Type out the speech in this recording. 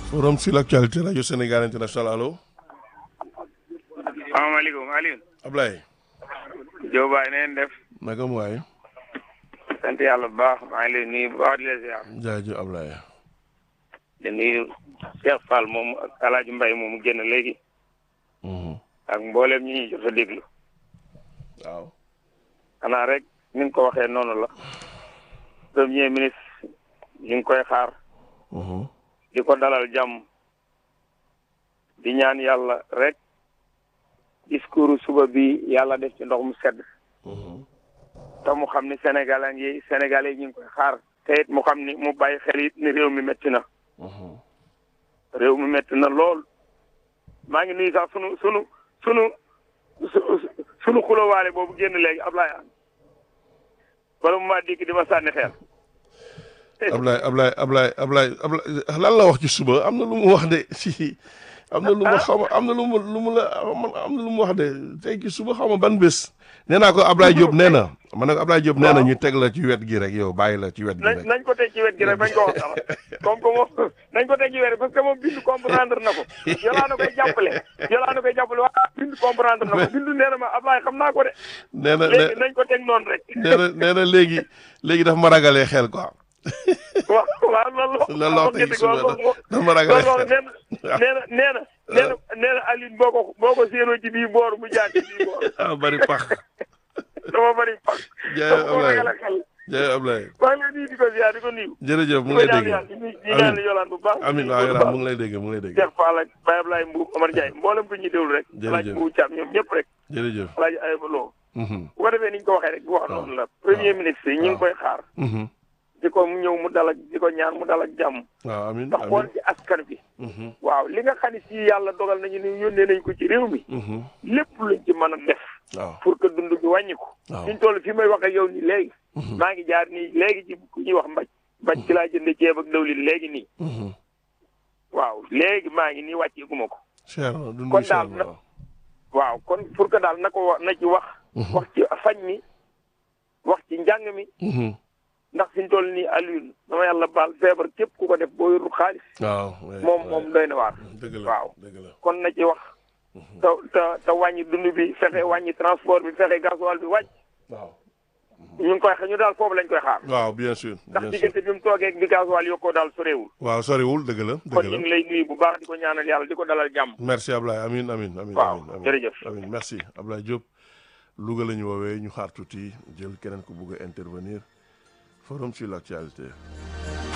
forum sur l'actualité rajo Sénégal international allo salaamaaleykum Aliou. Ablaye. Diop Baye na ngeen def. naka mu waay. sant yàlla bu baax maa ngi lay nuyu bu baax di la ziar. jaajëf Ablaye. di nuyu Cheikh Fall moom ak El Hadj Mbaye moomu génn léegi. ak mboolem ñi ñuy jot a déglu. waaw. xanaa rek ni nga ko waxee noonu la. premier ministre ñu ngi koy xaar. di ko dalal jàmm. di ñaan yàlla rek. discours suba bi yàlla def ci ndox mu sedd. te mu xam ni sénégalais yi sénégalais yi ñu ngi koy xaar. te it mu xam ni mu bàyyi xel it ni réew mi métti na. réew mi métti na lool. maa ngi nuyu sax sunu sunu sunu sunu xulowaale boobu génn léegi Ablaye An. wala mu maa dikk di ma sànni xeer. Ablaye Ablaye Ablaye Ablaye Ablaye lan la wax ci suba am na lu mu wax de si. am na lu mu xaw ma am na lu mu lu mu la am na lu mu wax de tey ci suba xaw ma ban bés. nee naa ko Ablaye Diop nee na ma ne ko Ablaye Diop nee na ñu teg la ci wet gi rek yow bàyyi la ci wet gi rek. nañ ko teg ci wet gi rek bañ ko wax dara comme que moom nañ ko teg ci wet parce que moom bindu comprendre na ko yolaa na koy jàppale yolaa na koy jàppale waaw bindu comprendre na ko bindu nee na ma Ablaye xam naa ko de. nee na léegi nañ ko teg noonu rek. nee na nee na léegi léegi daf ma ragalee xel quoi. waaw waaw loolu lan la wax tey suba dafa ma ragalee xel nee na nee na nee na nee na nee na Alioune boo ko boo ko séenoo ci bii boor mu jaar ci bii boor. ah bari pax. dama bari pax. jaay Ablaye dama xel. jaay Ablaye. maa ngi lay nuyu di ko ziar di ko nuyu. jërëjëf mu ngi lay dégg amiin di ñaan yolaan bu baax. amiin waaw yolaan mu ngi lay dégg mu ngi lay dégg. Cheikh Fall ak Baye Ablaye Mbuub Omar Ndiaye mboolem ko ñuy déglu rek. jërëjëf Alaaji Mbuub Caam ñoom ñëpp rek. jërëjëf. Alaaji Ayba Lo. bu ko defee ni ñu ko waxee rek bu wax noonu la. premier ministre yi ñu ngi koy xaar. di ko mu ñëw mu dal ak di ko ñaan mu dal ak jàmm. waaw amiin ndax xool ci askan bi. waaw li nga xam ne si yàlla dogal nañu ni yónnee nañ ko ci réew mi. lépp luñ ci mën a def. waaw pour que dund bi wàññi ko. waaw fi ñu toll fi may wax ak yow nii léegi. maa ngi jaar nii léegi ci ku ñuy wax mbaj. mbaj ci laa jënd ceeb ak dawlin léegi nii. waaw léegi maa ngi nii wàcceeku ma ko. cher na dund kon cher daal na na waaw kon pour que daal na ko wax na ci wax. wax ci fañ mi wax ci njàng mi. ndax fi ñu toll nii Alioune dama yàlla baal feebar képp ku ko def boo yorul xaalis. waaw moom moom doy na waar. dëgg la waaw dëgg la kon na ci wax. te te te wàññi dund bi fexe wàññi transport bi fexe gasoil bi wàcc. waaw ñu ngi koy xa ñu daal foofu lañ koy xaar. waaw bien sûr ndax bien sûr diggante bi mu toogee ak bi gasoil yokkoo daal soreewul. waaw soriwul dëgg la kon dëgg ñu la ngi lay nuyu bu baax di ko ñaanal yàlla di ko dalal jàmm. merci Ablaye amin amin amin waaw amin amin jërëjëf. amin merci Ablaye Diop Louga la ñu woowee ñu xaar tuuti jël keneen ku bugg a intervenir forum sur l'actualité